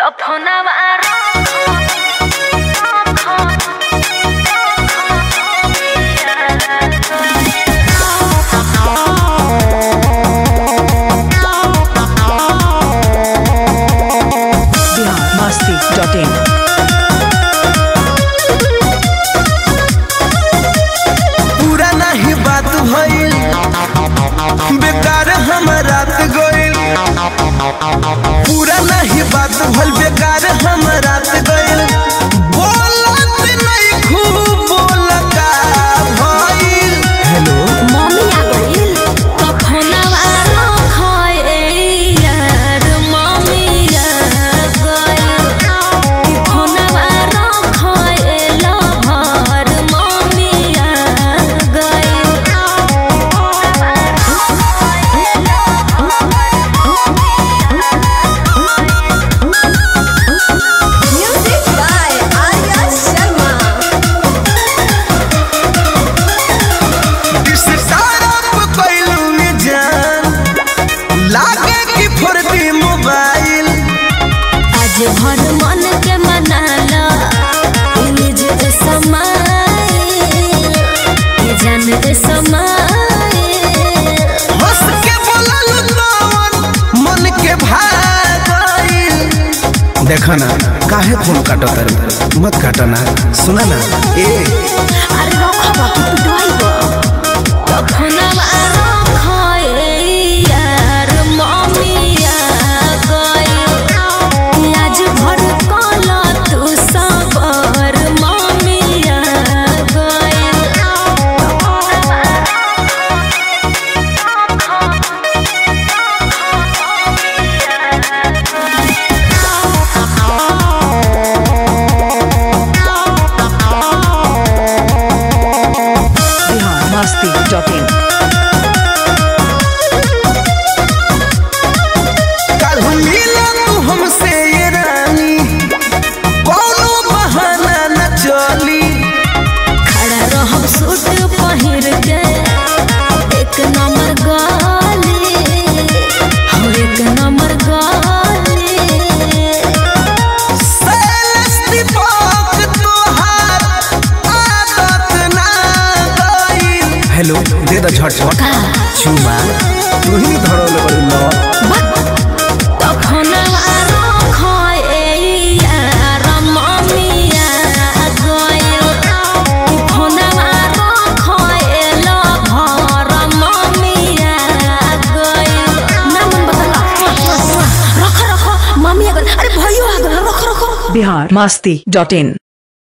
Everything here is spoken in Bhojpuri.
फोनवा बिहार मस्ती डॉट इन पूरा नहीं बात भइल बेकार हम रात गइल पूरा नहीं बात भइल बेकार हम रात गइल बोलत नहीं खूब बोल का भइल हेलो मम्मी आ गइल तो फोनवा रखए यार मम्मी आ गइल कि फोनवा रखए लभर मम्मी आ Music by Arya Sharma. इस तरफ कइलू में जान लागे कि फुर्ती मोबाइल आज भर मन के मनाला इमेज दे समाइल ये जान दे समाइल हंस के बोलल तवन मन के भागइल देखो ना काहे फोन काटो तारू मत काटो ना सुना ना ए अरे रखबा तू पिटवाइबा तो फोनवा रखए यार मम्मी आ गइल आज भर कला तू सबर मम्मी आ बिहार मस्ती डॉट इन कल मिला तू हमसे ये रानी कोनो बहाना न चली खड़ा रहब सूट पहिर के एक नंबर गाली हम एक नंबर गाली सैलस दीपक तोहार आदत ना गइल हेलो दे द झटझट चुमा तू ही धरल बड़ी न तो फोनवा रखए यार मम्मी आ गइल कि फोनवा रखए लभर मम्मी आ गइल नाम बदला रख रख मम्मी आ गइल अरे भयो आ गइल रख रख बिहार मस्ती डॉट इन